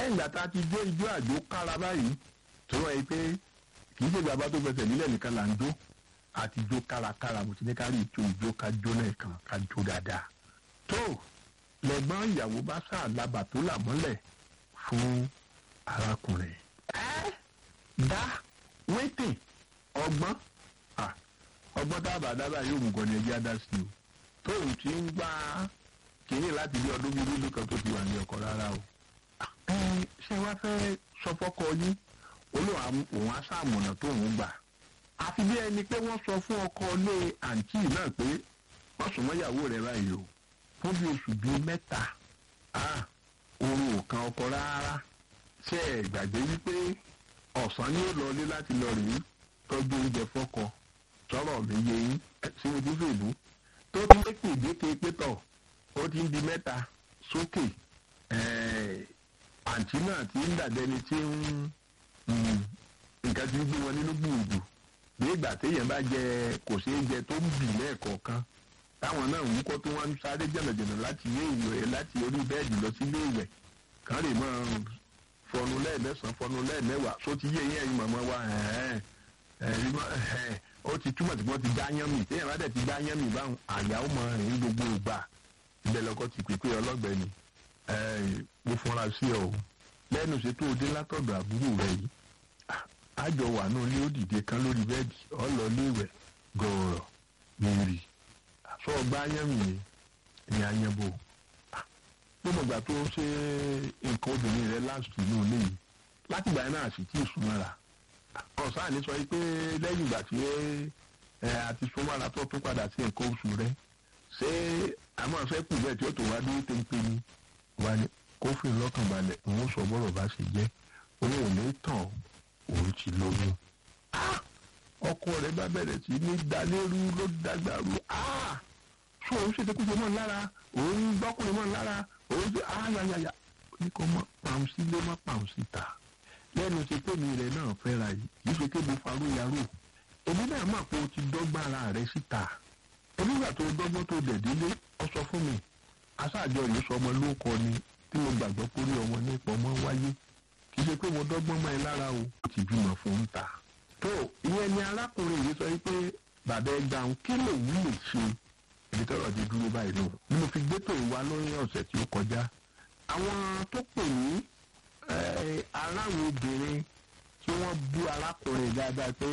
lẹ́yìn ìgbà tá a ti jó ijó àjò kára báyìí tó wáyé pé kì í ṣe bàbá tó fẹsẹ̀ nílẹ̀ nìkan là ń jó àti jó kárakára mo ti ní ká rí ìjó ìjó ká jó lẹ́ẹ̀kan ká jó dáadáa tó lẹ́gbọ́n ìyàwó bá ṣàlábà tó là mọ́lẹ̀ fún arákùnrin. ẹ dá wétè ọgbọ́n ọgbọ́n dábàá dábàá yóò mú gan ni ẹjẹ́ adá sí o tóun ti ń gbá kínní láti bí ọdún bíi lílo kan tó ti wà ní ọkọ rárá o. ṣé wàá fẹ́ sọ fọ́kọ yín olóhùn òun aṣáàmùnà tóun gbà àfi bí ẹni pé wọ́n sọ fún ọkọ ilé àǹtí náà pé wọ́n sùn mọ́ ìyàwó rẹ̀ báyìí o fún bí oṣù bíi mẹ́ta oorun ò kan ọkọ rárá ṣé ẹ gbàgbé wípé ọ̀sán ni ó lọ ilé láti lọ rèé tọ́jú oúnjẹ fọ́kọ sọ̀rọ̀ mi yé yín sí ojú fèlú tó ti lé pèdéke pétọ̀ ó ti ń di mẹ́ta sókè àǹtí náà ti ń dàbẹ́ni tí ń nǹkan ti ń gbé wọn nínú gbùgbù bí ìgbà téèyàn bá jẹ kò ṣeé jẹ tó ń bì lẹ́ẹ̀kọ̀ọ̀kan táwọn náà ń kọ́ tó wọ́n ń sáré jẹ̀nàjẹ̀nà láti ilé ìwẹ̀ láti orí bẹ́ẹ̀dì lọ sí ilé ìwẹ̀ kàn lè máa fọnu lẹ́ẹ̀mẹ́sàn-án fọnu lẹ́ẹ̀mẹ́wàá só ti yé eyín ẹ̀yin màmá wa ó ti túmọ̀ tí wọ́n ti dá yán mi téèyàn bá dẹ̀ ti dá yán mi báwọn àyà ó máa rìn gbogbo ìgbà ibẹ̀ lọ́kọ́ ti pèpè ọlọ́gbẹ́ni mo fọra sí ọ lẹ́nu ṣètò òde látọ̀dọ̀ àbúrò rẹ yìí àjọ wà náà ní ó dìde kan lórí bẹ́ẹ̀dì ọ̀lọ́ léèwẹ̀ gọ̀ọ̀rọ̀ mìírì sọ ọgbà ayẹ́mì yẹn ní ayẹ́bò gbogbo ìgbà tó ń ṣe nǹkan obìnrin rẹ láti inú ilé yìí láti ìgbà náà sì tí ì súnmọ́ra ọ̀sán àní sọ pé lẹ́yìn ìgbà tí ẹ àti súnmọ́ra tó tún padà sí nǹkan oṣù rẹ ṣé àmọ́ fẹ́ kù bẹ́ẹ̀ tí ó tó wá dúró téńpé ni wà ní kófìn lọ́kàn balẹ̀ òun sọ bọ́rọ̀ bá ṣe jẹ́ òun ò ní tàn òun ti lóyún ọkọ rẹ bá bẹ̀rẹ̀ sí ní dalérú ló dàgbàrú ṣó òun ṣètò kújọ mọ́ lára òun gbọ́kùnrin mọ́ lára òun ṣe ayayaya ní kò mọ pàùn sí lé má pàùn síta lẹ́nu ṣe tèmi rẹ̀ náà fẹ́ra yìí kì í ṣe pé mo farú yarò èmi náà mọ̀ pé o ti dọ́gba ara rẹ síta onígbà tó dọ́gbọ́n tó dẹ̀ délé ọ sọ fún mi aṣáájọ yìí sọ ọmọ ló kọ ni tí mo gbàgbọ́ pé orí ọmọ nípa ọmọ wáyé kì í ṣe pé mo dọ́gbọ́n mọ́ ẹ lára o ó ti bímọ fún un ta tó ìyẹn ni arákùnrin yìí sọ pé bàbá ẹ gbà ń kí lòun lè ṣe ibi tọrọ di dúró báyìí lò ni mo fi gbétò ìwà lórí ọ̀sẹ̀ tí ó kọjá àwọn tó pè ní aráàlú obìnrin tí wọ́n bú arákùnrin dáadáa pé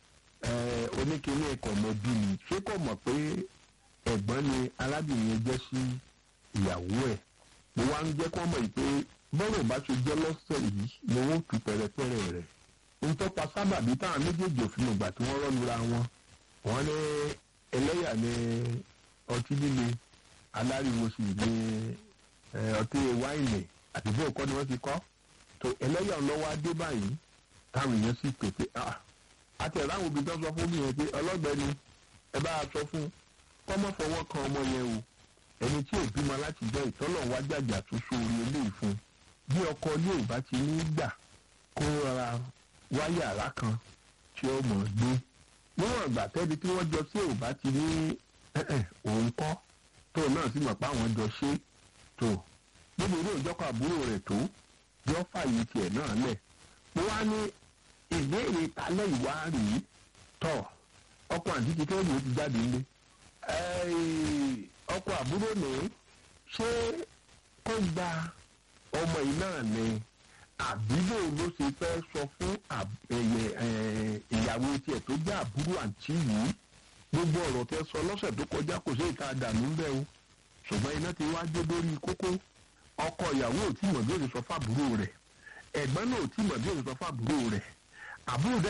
oníkíní ẹ̀kọ́ mọ́bí ni ṣé kò mọ̀ pé ẹ̀gbọ́n ni arábìnrin yẹn jẹ́ sí ìyàwó ẹ̀ mo wá ń jẹ́ kó mọ̀ pé bọ́rọ̀ bá ṣe jẹ́ lọ́sẹ̀ yìí ni wọ́n tú pẹ̀rẹ̀pẹ̀rẹ̀ rẹ̀ ń tọ́pa sábàbí táwọn méjèèjì òfin ìgbà tí wọ́n rọ́lura wọn wọ́n ní ẹlẹ́yà ní ọtí líle aláriwo sì ní ọtí wáìnì àti bó kọ́ ni wọ́n ti kọ́ tó ẹlẹ́yà lọ́wọ́ adé báyìí táwọn èèyàn sì pè pé àti ẹ̀rọ àwọn obìnrin tó sọ fún mi yẹn pé ọlọ́gbẹ́ni ẹ bá a sọ fún kọ́mọ́ fọwọ́ kan ọmọ yẹn o ẹni tí ò bímọ láti jẹ́ ìtọ́lọ̀ wá jàjà tó sóore eléyìí fún bí ọkọ ilé ò bá ti ní gbà kó rọra wá yàrá kan tí ó mọ̀ gbé níwọ̀n ìgbà tẹ́bi tí wọ́n jọ sí ò bá ti ní òun kọ́ tó náà sì mọ̀ pé àwọn jọ ṣe tó níbi ilé ìjọkọ̀ àbúrò rẹ̀ tó yọ fàyè tiẹ̀ náà lẹ̀ mo wá ní ìbéèrè talẹ́ ìwá rèé tọ̀ ọkọ̀ àti ti kẹ́rù ó ti jáde nílé ọkọ̀ àbúrò ní ṣé kó gba ọmọ yìí náà ni àbílò ló ṣe fẹ́ sọ fún ìyàwó tiẹ̀ tó jẹ́ àbúrò àǹtí yìí gbogbo ọ̀rọ̀ tẹ́ sọ lọ́sẹ̀ tó kọjá kò sí ìta dànù ń bẹ́ o ṣùgbọ́n iná ti wá dé lórí kókó ọkọ ìyàwó ò tí mọ̀ bí ó ṣe sọ fábúrò rẹ̀ ẹ̀gbọ́n náà ò tí mọ̀ bí ó ṣe sọ fábúrò rẹ̀ àbúrò